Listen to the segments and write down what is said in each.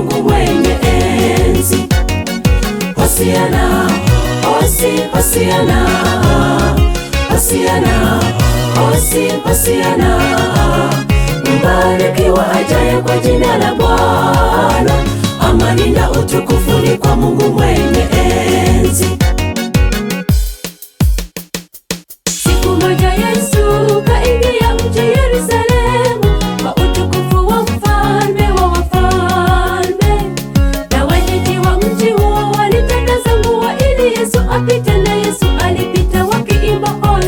Mungu mwenye enzi. Hosiana, hosi, hosiana, hosiana, hosi, hosiana. Mbarikiwa ajaye kwa jina la Bwana, amani na utukufu ni kwa Mungu mwenye enzi. Siku moja Yesu kaingia mji Yerusalemu kwa utukufu wa mfalme wa wafalme, na wenyeji wa mji huo walitakaza nguo ili Yesu apite, na Yesu alipita wakiimba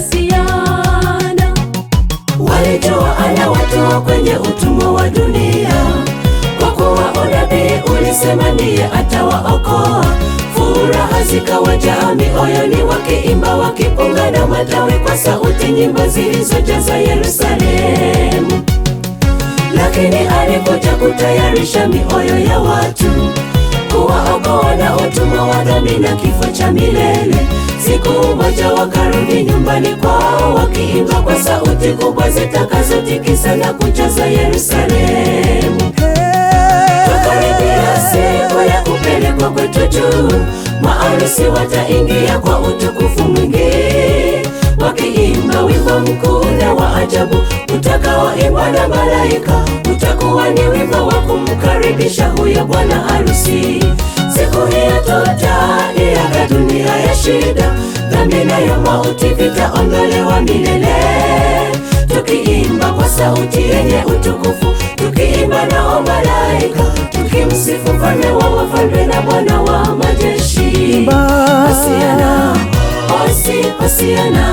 Hosiana. Walijua anawatoa kwenye utumwa wa dunia, kwa kuwa unabii ulisema ndiye atawaokoa. Furaha zikawajaa mioyoni, wakiimba wakipunga na matawi kwa sauti, nyimbo zilizojaza Yerusalemu. Lakini alikuja kutayarisha mioyo ya watu, kuwaokoa na utumwa wa dhambi na kifo cha milele. Siku moja wakarudi nyumbani kwao, wakiimba kwa sauti kubwa zitakazotikisa na kujaza Yerusalemu. Tukaribia siku ya kupelekwa kwetu juu, maarusi wataingia kwa utukufu mwingi, wakiimba wimbo mkuu na wa ajabu utakaoimbwa na malaika. Utakuwa ni wimbo wa kumkaribisha huyo bwana harusi. Siku hiyo tutaiaga dunia ya shida, dhambi nayo mauti vitaondolewa milele, tukiimba kwa sauti yenye utukufu, tukiimba nao malaika, tukimsifu mfalme wa wafalme na Bwana wa majeshi. Hosiana, hosi, hosiana,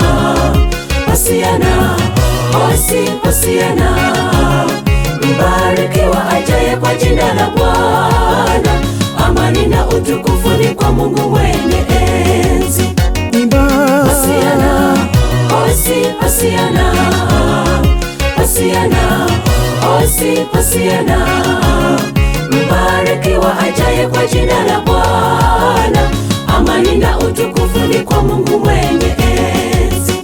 hosiana, hosi, hosiana. Mbarikiwa ajaye kwa jina la Bwana, amani na utukufu ni kwa Mungu mwenye enzi. Hosiana, hosi, hosiana, hosiana, hosi, hosiana. Mbarikiwa ajaye kwa jina la Bwana, amani na utukufu ni kwa Mungu mwenye enzi.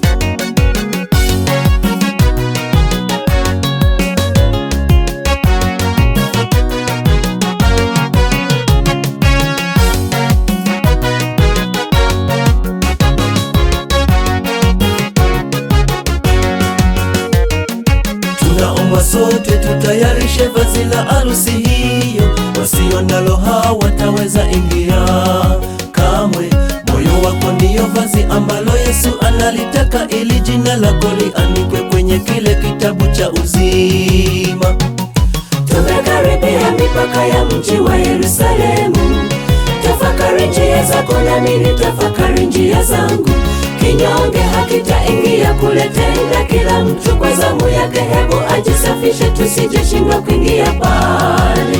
Tunaomba sote tutayarishe vazi la arusi hiyo, wasio nalo hawataweza ingia kamwe. Moyo wako ndiyo vazi ambalo Yesu analitaka, ili jina lako liandikwe kwenye kile kitabu cha uzima. Tumekaribia mipaka ya mji wa Yerusalemu. Tafakari njia zako nami nitafakari njia zangu. Kinyonge hakitaingia kule tena, kila mtu kwa zamu yake. Hebu ajisafishe, tusijeshindwa kuingia pale.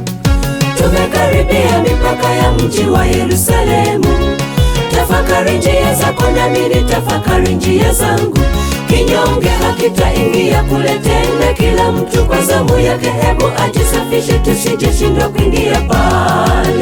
Tumekaribia mipaka ya mji wa Yerusalemu. Tafakari njia zako nami nitafakari njia zangu. Kinyonge hakitaingia kule tena, kila mtu kwa zamu yake. Hebu ajisafishe, tusijeshindwa kuingia pale.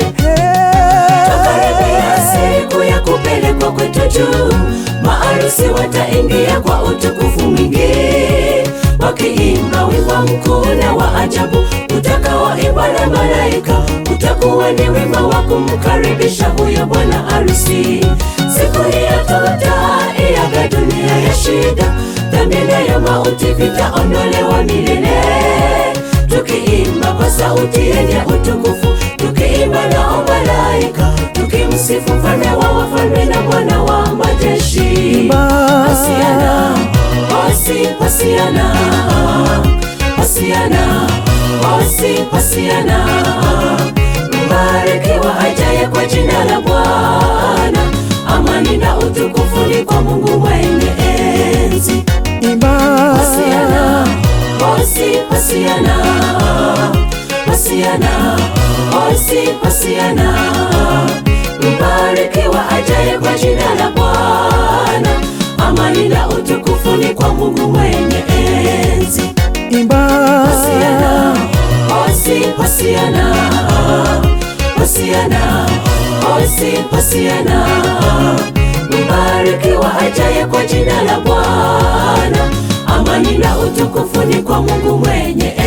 Tukaribia siku ya kupelekwa kwetu juu, maarusi wataingia kwa utukufu mwingi, wakiimba wimbo mkuu na wa ajabu utakaoimbwa na malaika. Utakuwa ni wimbo wa kumkaribisha huyo bwana harusi. Siku hiyo tutaiaga dunia ya shida, dhambi nayo mauti vitaondolewa milele, tukiimba kwa sauti yenye utukufu, tukiimba nao malaika, tukimsifu mfalme wa wafalme na Bwana wa majeshi. Hosiana, hosi, hosiana, hosiana, hosi, hosiana. Mbarikiwa ajaye kwa jina la Bwana, amani na utukufu ni kwa Mungu mwenye enzi. Hosiana, hosi, hosiana, hosiana, hosi, hosiana. Mbarikiwa ajaye kwa jina la Bwana, amani na utukufu ni kwa Mungu mwenye enzi. Hosiana, hosi, hosiana, hosiana, hosi, hosiana. Mbarikiwa ajaye kwa jina la Bwana, amani na utukufu ni kwa Mungu mwenye